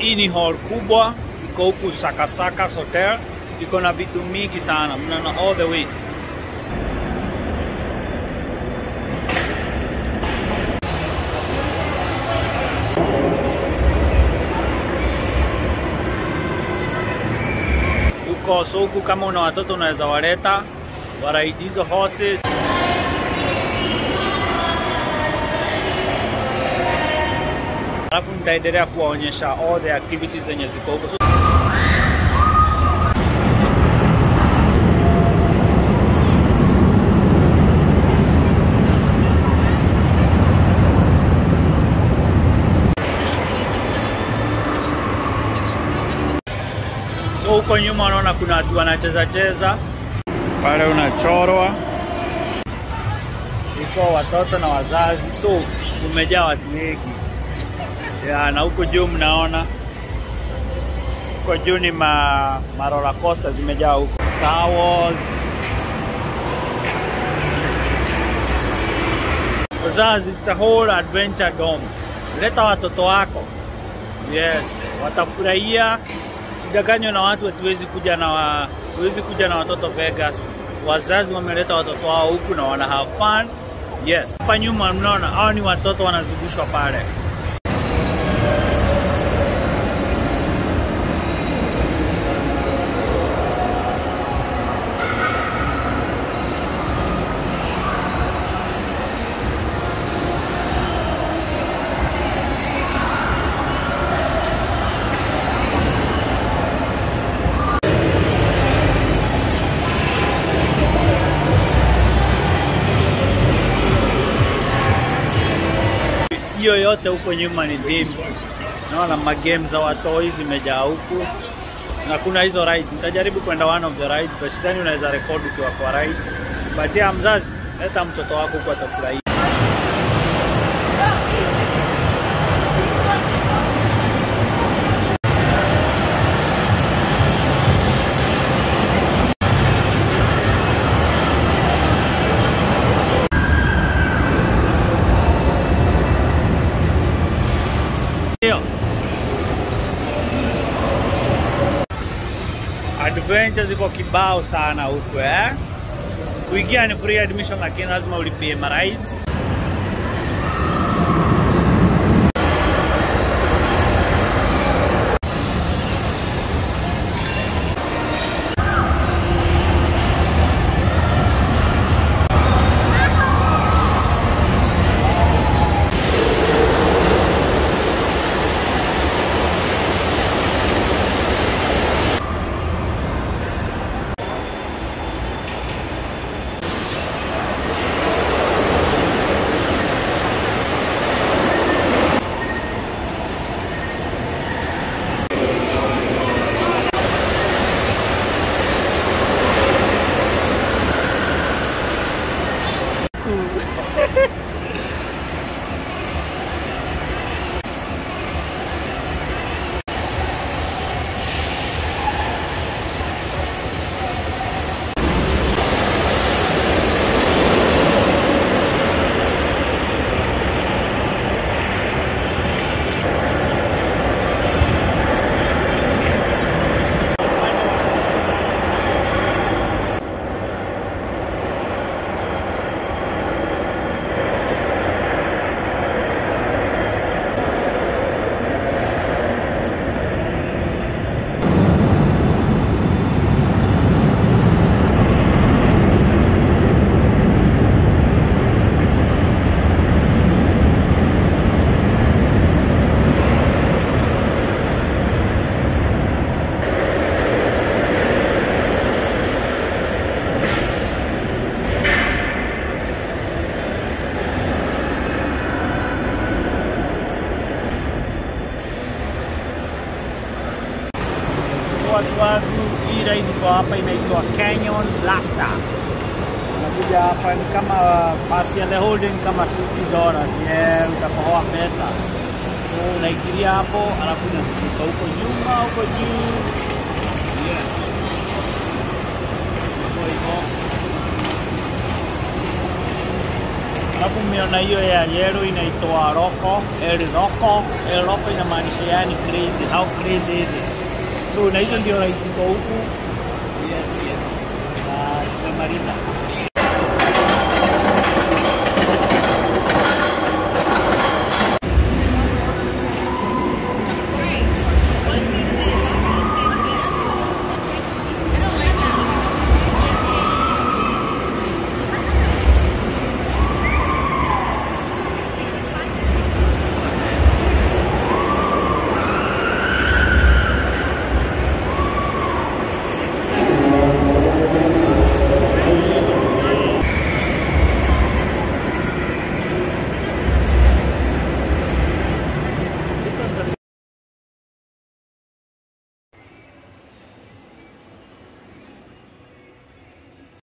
Hii ni hall kubwa, iko huku Sakasaka Hotel, iko na vitu mingi sana, mnaona all the way. Huko so huku, kama una watoto unaweza waleta waraidi hizo horses. Alafu nitaendelea kuwaonyesha all the activities zenye ziko huko. So, so huko nyuma unaona kuna watu wanacheza cheza pale, unachorwa iko watoto na wazazi, so umejaa watu wengi ya, na huko juu mnaona huko juu ni ma, ma roller coaster zimejaa huko Star Wars. Wazazi, it's a whole adventure dome. Leta watoto wako, yes, watafurahia. Sidanganywe na watu, hatuwezi kuja na wa, hatuwezi kuja na watoto Vegas. Wazazi wameleta watoto wao huku na wana have fun. Yes, hapa nyuma mnaona hao ni watoto wanazungushwa pale. hiyo yote huko nyuma ni dim. Naona magame za watoi zimejaa huku na kuna hizo rides. Nitajaribu kwenda one of the rides, but sidhani unaweza record ukiwa kwa ride. But ya mzazi, leta mtoto wako huko atafurahia. Ndio. Adventure ziko kibao sana huku eh. Kuingia ni free admission, lakini lazima ulipie ma rides. watu wangu, hii ride iko hapa inaitwa Canyon Blaster. Unakuja hapa ni kama pasi ya the holding kama 60 dollars, yeah, utakohoa pesa. So unaingilia hapo, alafu unazunguka huko nyuma, huko juu. Yes. Huko hivyo. Alafu mmeona hiyo ya yellow inaitwa Roko, El Roko. El Roko inamaanisha yani crazy. How crazy is it? So na hizo ndio rides ziko huku. Yes, yes. Na tumemaliza.